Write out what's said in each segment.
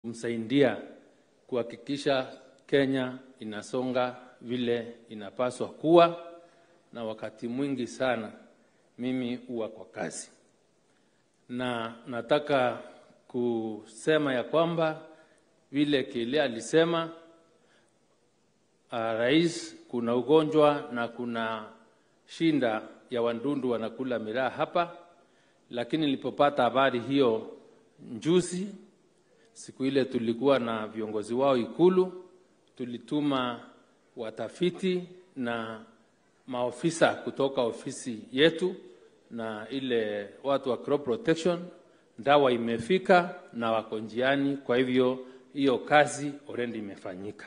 kumsaidia kuhakikisha Kenya inasonga vile inapaswa kuwa, na wakati mwingi sana mimi huwa kwa kazi, na nataka kusema ya kwamba vile kile alisema uh, rais, kuna ugonjwa na kuna shinda ya wandundu wanakula miraa hapa, lakini nilipopata habari hiyo njuzi, siku ile tulikuwa na viongozi wao Ikulu, tulituma watafiti na maofisa kutoka ofisi yetu na ile watu wa crop protection. Dawa imefika na wako njiani, kwa hivyo hiyo kazi already imefanyika.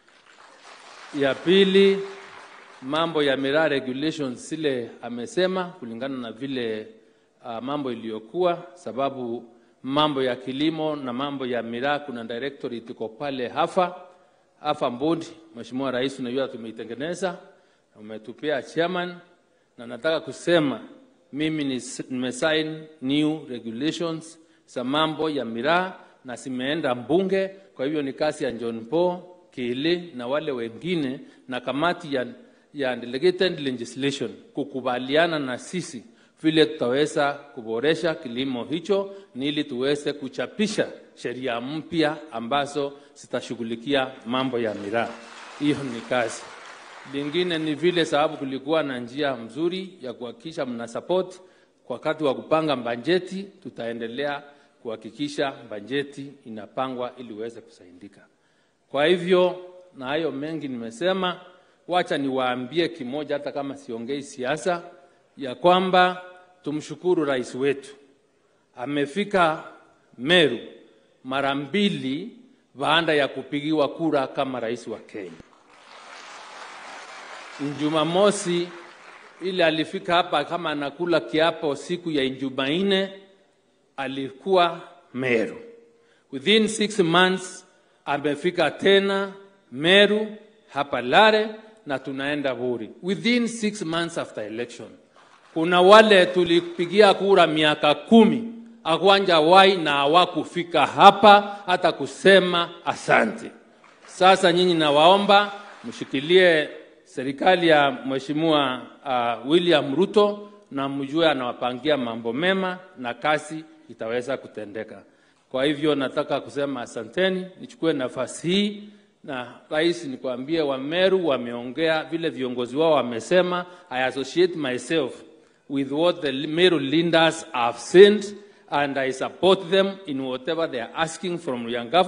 Ya pili, mambo ya miraa regulations, zile amesema kulingana na vile uh, mambo iliyokuwa, sababu mambo ya kilimo na mambo ya miraa kuna directorate iko pale hafa hafa board. Mheshimiwa Rais, unajua tumeitengeneza umetupea chairman, na nataka kusema mimi nimesign new regulations za mambo ya miraa na zimeenda mbunge. Kwa hivyo ni kazi ya John Paul Kili na wale wengine na kamati ya, ya delegated legislation kukubaliana na sisi vile tutaweza kuboresha kilimo hicho, ni ili tuweze kuchapisha sheria mpya ambazo zitashughulikia mambo ya miraa. Hiyo ni kazi lingine ni vile sababu kulikuwa na njia mzuri ya kuhakikisha mna support kwa wakati wa kupanga bajeti, tutaendelea kuhakikisha bajeti inapangwa ili uweze kusaidika. Kwa hivyo na hayo mengi nimesema, wacha niwaambie kimoja, hata kama siongei siasa, ya kwamba tumshukuru rais wetu amefika Meru mara mbili baada ya kupigiwa kura kama rais wa Kenya. Jumamosi ile alifika hapa kama anakula kiapo siku ya Jumanne, alikuwa Meru. Within six months amefika tena Meru hapa Lare na tunaenda Buri. Within six months after election. Kuna wale tulipigia kura miaka kumi akwanja wai na hawakufika hapa hata kusema asante. Sasa nyinyi nawaomba mshikilie serikali ya Mheshimiwa uh, William Ruto na mjue anawapangia mambo mema na kazi itaweza kutendeka. Kwa hivyo nataka kusema asanteni, nichukue nafasi hii na rais, nikwambie Wameru wameongea vile viongozi wao wamesema. I associate myself with what the Meru leaders have said and I support them in whatever they are asking from young